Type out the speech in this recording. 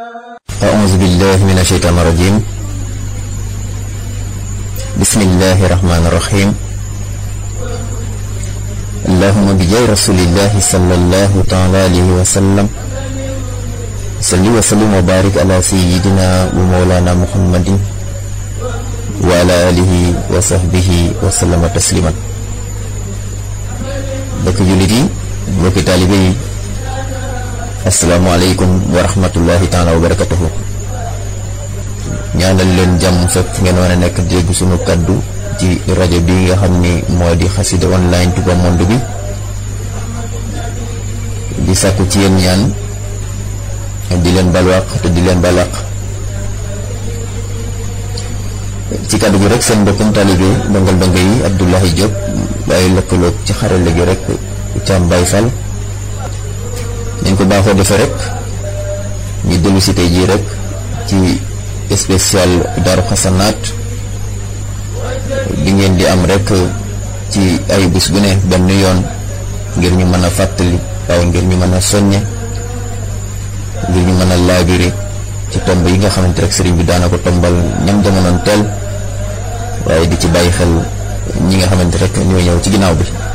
أعوذ بالله من الشيطان الرجيم بسم الله الرحمن الرحيم اللهم بجاه رسول الله صلى الله تعالى عليه وسلم صل وسلم وبارك على سيدنا ومولانا محمد وعلى آله وصحبه وسلم تسليما bokk jullit yi bokki taalibe yi asalaamaaleykum wa rahmatullahi taala wa barakatuhu ñaanal leen jàmm fépp ngeen war a nekk dégg sunu kaddu ci rajo bi nga xam ni moo di xasida online Touba Monde bi di sàkku ci yéen ñaan di leen balwaq te di leen balaq ci kaddu gi rek seen mbokkum taalibe ndongal ndongo yi Abdoulahi Diop waaye lëkkaloog ci xarale gi rek Thiam Baye Fall nañ ko baaxoo defee rek ñu dellu si tey jii rek ci spécial Daaru Xasanaat bi ngeen di am rek ci ay bés bu ne benn yoon ngir ñu mën a fàttali waaye ngir ñu mën a soññe ngir ñu mën a laabiri ci tomb yi nga xamante rek sëriñ bi daana ko tombal ñam jamonoon teel waaye di ci bàyyi xel ñi nga xamante rek ñoo ñëw ci ginnaaw bi